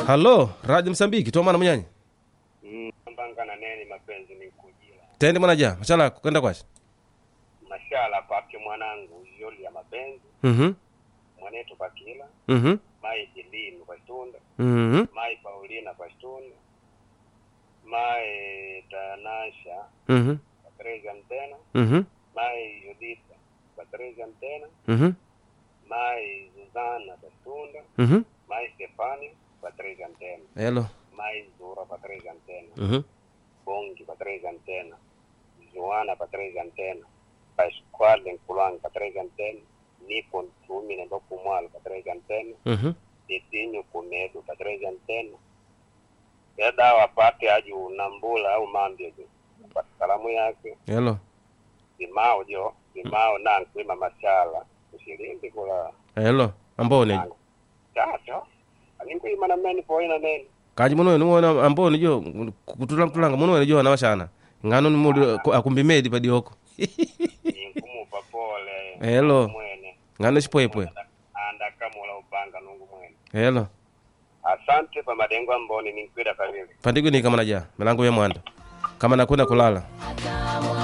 halo radio msambiki tomana munyanyi Mm, mbangana neni mapenzi ni kujila tende mwanaja machala kenda kwashi mashala pake mwanangu yoli ya mapenzi mhm mwanetu pakila mhm mai ilinu kwa stunda mhm mai paulina kwa stunda mai tanasha mhm kwa trezi antena mhm mai yudita kwa trezi antena mhm mai zuzana kwa stunda mhm mai stefani kwa trezi antena elo mai zura kwa trezi antena mhm bongi kwa trezi antena joana kwa trezi antena pasquale nkulwanga kwa trezi antena nipo ntumi nemba kumwalo kwa trezi antena mhm itinyu kunedu kwa trezi antena yadawa pate aju nambula au mambye jo kwa kalamu yake elo simao jo simao nankwima mashala kushilindi kula elo ambone chacho aninkwima na meni poina neni kaji muno niwona ambone jo kutula mtulanga muno jo na washana ngano ni mudi akumbi medi padioko inkumupa pole Hello. mwene ngano chipwepwe andakamula upanga nungu mwene elo asante pa madengo amboni ninkwida kavili pandigo ni kama naja milango ya mwanda kama nakwenda kulala Hata